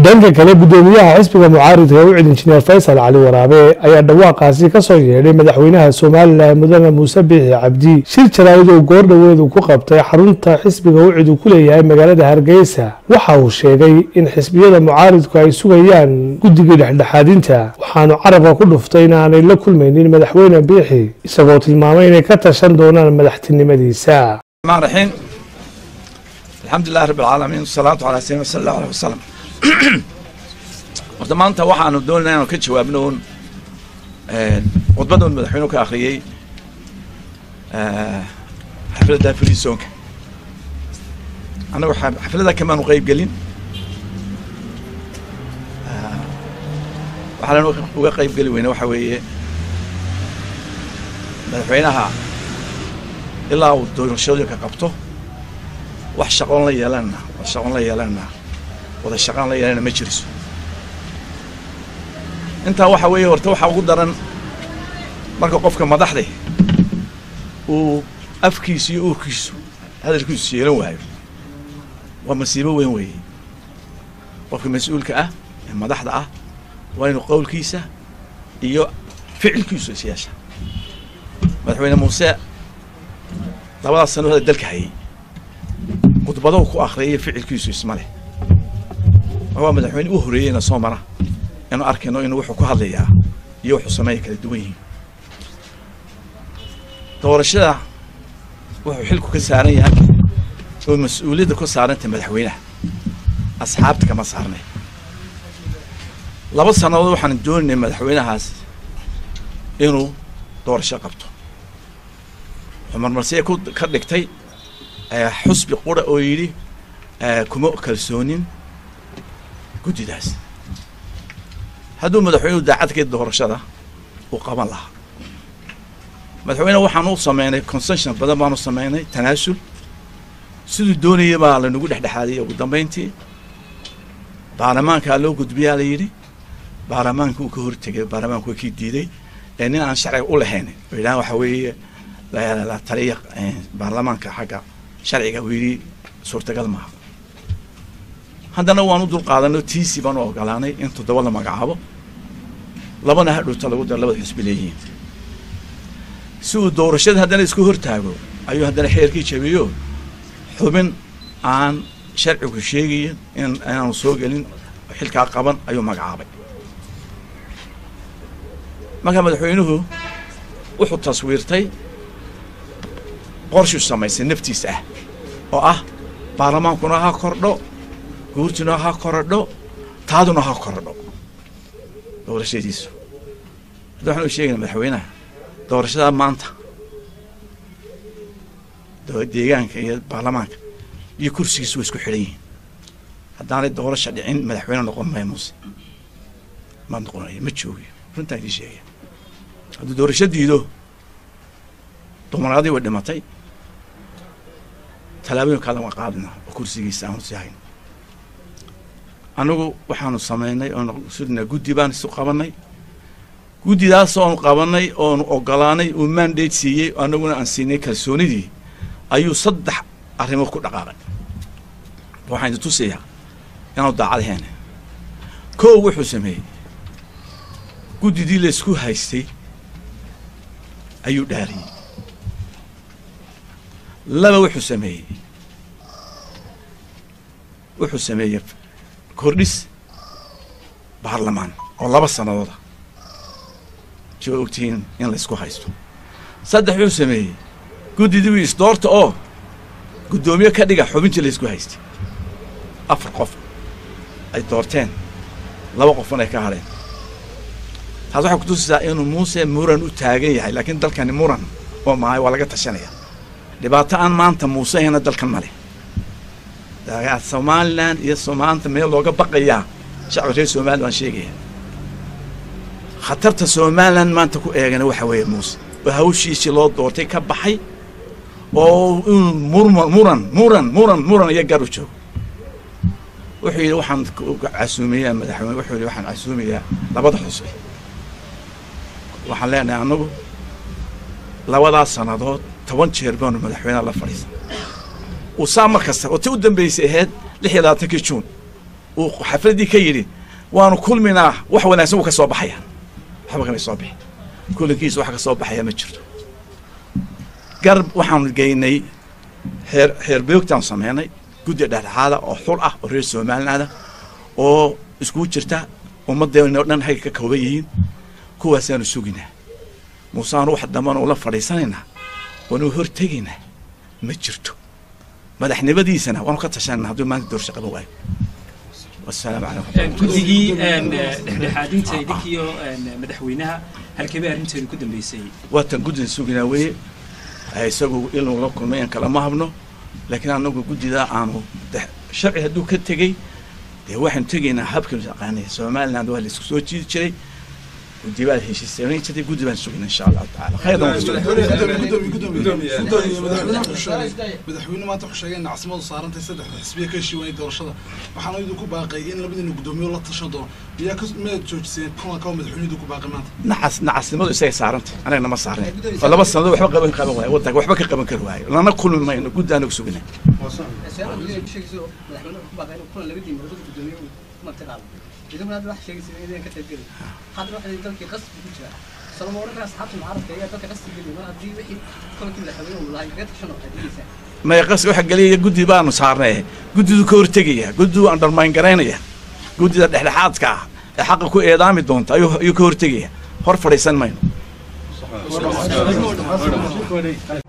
dhanka kale gudoomiyaha xisbiga mucaaridka ee u cid injineer faysal cali waraabe ayaa dhawaaqaasi ka soo yeedhay madaxweynaha somalilan mudane muuse biixi cabdi shir jaraa'id oo goordhoweedu ku qabtay xarunta xisbiga u cid uu ku leeyahay magaalada hargeysa waxa uu sheegay in xisbiyada mucaaridku ay sugayaan guddigii dhexdhexaadinta waxaanu carabka ku dhuftay in aanay la kulmaynin madaxweyne biixi isagoo tilmaamay inay ka tashan doonaan madaxtinimadiisa الرحمن الرحيم الحمد لله رب العالمين والصلاة على سيدنا صلى الله عليه وسلم horta maanta waxaanu doonaynaa inaanu ka jawaabno un khudbadda un madaxweynuhu ka akhriyey xafladda frisoonka annagu xafladda kamaanu qeyb gelin waxaan uga qeyb geli weyne waxa weeye madaxweynaha ilaa uu doorashooyinka qabto wax shaqoon la yeelanna wax shaqoon la yeelanna wada shaqaan la yeelana ma jiriso intaa waxa weeye horta waxaa ugu daran marka qofka madaxda uu afkiisu iyo uurkiisu hadalkiisu yeelan waayo waa masiibo weyn weeye qofka mas-uulka ah ee madaxda ah waa inuu qowlkiisa iyo ficilkiisu is yeesha madaxweyne muuse labadaas sano hada dalka hayay khudbadahu ku akhriyay ficilkiisu isma leh waa madaxweyne u horeeyeyna soo mara inu arkayno inuu wuxuu ku hadlayaa iyo wuxuu sameeya kala duwan yihiin doorashada wuxuu xilku ka saaran yahay oo mas-uuliyadda ku saarantay madaxweynaha asxaabta kama saarnay laba sannadood waxaan doonaynay madaxweynahaas inuu doorasho qabto wuxuu marmarsiya ku ka dhigtay xusbi qura oo yidhi kuma kalsoonin guddidaas hadduu madaxweynuhu daacadkeed doorashada uu qaban lahaa madaxweyne waxaan u sameynay concession badan baanu sameynay tanaasul siduu doonaya baa lanagu dhexdhexaadiyay ugu dambayntii baarlamaankaa loo gudbiyaa la yidhi baarlamaanka uu ka hortegay baarlamaanku waa kii diiday ee nin aan sharciga u lahayn oo yidhaha waxa weeye la taliya baarlamaanka xagga sharciga uu yidhi suurtagal maaha haddana waan u dulqaadanay tiisi baan u ogolaanay in toddoba la magacaabo labana hadhowta lagu daro labada xusbi leeyihiin si uu doorashada haddana isku hortaago ayuu haddana xeerkii jabiyo xubin aan sharcigu sheegayin in inaanu soo gelin xilkaa qaban ayuu magacaabay markaa madaxweynuhu wuxuu taswiirtay qorshuu samaysay naftiisa ah oo ah baarlamaankuna ha kordho guurtuna ha korodho taaduna ha korodho doorashadiisu hadda waxaan u sheegayna madaxweynaha doorashada maanta deegaanka iyo baarlamaanka iyo kursigiisu way isku xidhan yihiin haddaanay doorasha dhicin madaxweyne noqon maya muuse ma noqonayo ma joogiyo runtaan idiin sheegaya hadduu doorasho diido dumaraadii way dhimatay tallaabooyin kaadan waa qaadina oo kursigiisa aanu sii hayn annagu waxaanu samaynay oonu sudnaa guddi baan isu qabanay guddidaas oonu qabanay oonu ogolaanay uu mandate siiyey annaguna aan siinay kalsoonidii ayuu saddex arrimood ku dhaqaaqay waxaan idin tusayaa inaanu daacadaheena kow wuxuu sameeyey guddidii laysku haystay ayuu dhaariyey laba wuxuu sameeyey wuxuu sameeyey kordhis baarlamaan oo laba sanadooda si waa ogtihiin in laysku haysto saddex wuxuu sameeyey guddidii wii isdoorta oo guddoomiye ka dhiga xubintii laysku haystay afar qof ay doorteen laba qofun ay ka hadheen taas waxay kutusaysaa inuu muuse muran u taagan yahay laakiin dalkani muran oo mahay waa laga tashanaya dhibaato aan maanta muuse ahayna dalkan ma leh somalilan iyo soomaalanta meel looga baqayaa shacbi reer somalilan waan sheegaya khatarta somalilan maanta ku eegana waxa weeye muuse oo hawshiisii loo doortay ka baxay oo inuu murma muran muran muran muran iyo gar u joogo wuxuu yidhi waxaan casuumayaa madaxweyne wuxuu yidhi waxaan casuumayaa labada xusbi waxaan leenahay annagu labadaas sannadood toban jeer baanu madaxweyneha la fadhiisan uu saa mar kasta oo ti u dambaysay ahayd lix iyo labaatankii juun uu xafladdii ka yidhi waanu kulminaa wax wanaagsan wuu ka soo baxaya waxba kamay soo bixin kulankiisa wax ka soo baxaya ma jirto garab waxaanu geynay xeer xeerbeogtaanu sameynay guddi dhexdhexaada oo xul ah oo reer somalilaanda oo iskugu jirta ummaddeena o dhan hay ka kooban yihiin kuwaasaanu suginaa muuseaanu wax dambana ula fadhiisanaynaa waanu hortegaynaa ma jirto madaxnimadiisana waanu ka tashanayna hadduu maanta doorasho qaban waayo wasalaamu calaykum guddigii dhexdhexaadinta idinkiyo madaxweynaha halkeebay arrinteedu ku dambeysay waatan guddida suginaa weeye isagu inuu la kulmay aan kalama habno laakiin anagu guddidaa aanu sharci hadduu ka tegey dee waxaanu tegaynaa habkanu yaqaanay somaliland waa la isku soo jiidi jiray guddi baa heshiisanayn jirtay guddi baan sugina insha allahu tacaala khayran madaxweyne maanta wuxuu sheegay in caasimadu saarantay saddexda xisbiya ka heshiiwanay doorashada waxaana idinku baaqay in labadiina guddoomiye la tashan doono miyaa ka miyaad joojiseen kulanka oo madaxweyne idinku baaqay maanta nacas nacasnimadu isagay saarantay anagana ma saarnay oo laba sannadood waxba qaban qaban waayo waddanka waxba ka qaban kari waayo lana kulmi mayno guddi aanagu sugina idaguna hadda waxa sheegaysa inaydan ka qaybgelin hadda waxa dalkii qasbi ku jira salama oranka asxaabta mucaaradka ayaa dalka qasbi geliya mar haddii wixii kolankii madaxweyne uu lahay kaga tashan waxay dhigaysaa maya qas waxa geliyaya guddi baanu saarnay guddidu ka hortegaya guddidu undermine garaynaya guddida dhexdhexaadka ah ee xaqa ku eedaami doonta ayuu ayuu ka hortegaya hor fadhiisan mayno